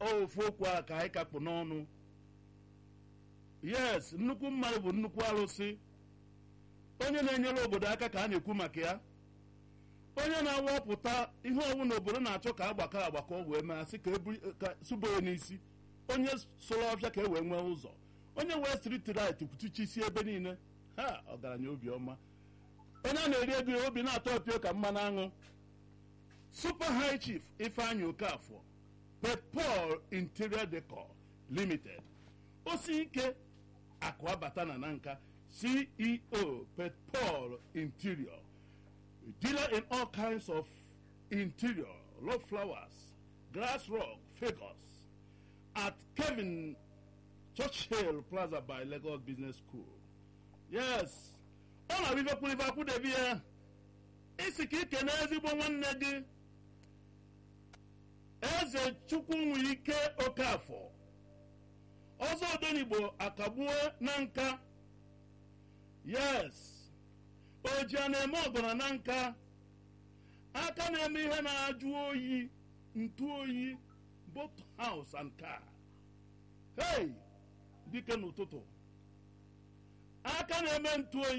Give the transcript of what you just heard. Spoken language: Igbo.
ofu okwu a ka anyị kakpụ n'ọnụ yes nnukwu mmadụ bụ nnukwu arụsị onye na-enyere obodo aka ka a na-ekwu maka ya onye na-awapụta ihe ọbụla obodo na-achọ ka agbakọ agbakọ wee mee asị ka suboye n'isi onye sụrụ ọfịa ka e wee nwee ụzọ onye wee street right kwutuchisi ebe niile ha ọgaranya obiọma onye a na-eri ego ya obi na-atọ ọpịa ka mmanụ aṅụ super high chief ifeanyị okafọ petpol interior decor limited osi ike akụ abata na nanka ceo petpol interior dealer in all kinds of interior love flowers grass rock figures at kevin churchill plaza by lagos business school yes ọ na-abụ ife kwuru ife akwụdebi ya isi ka ike na ezigbo nwanne gị eze chukwu nwere ike okafọ ọzọ odenigbo akagbuo na nka yes oji a na-eme ọgọna na nka aka na-eme ihe na-ajụ oyi ntu oyi both house and car hey dike n'ụtụtụ aka na-eme ntu oyi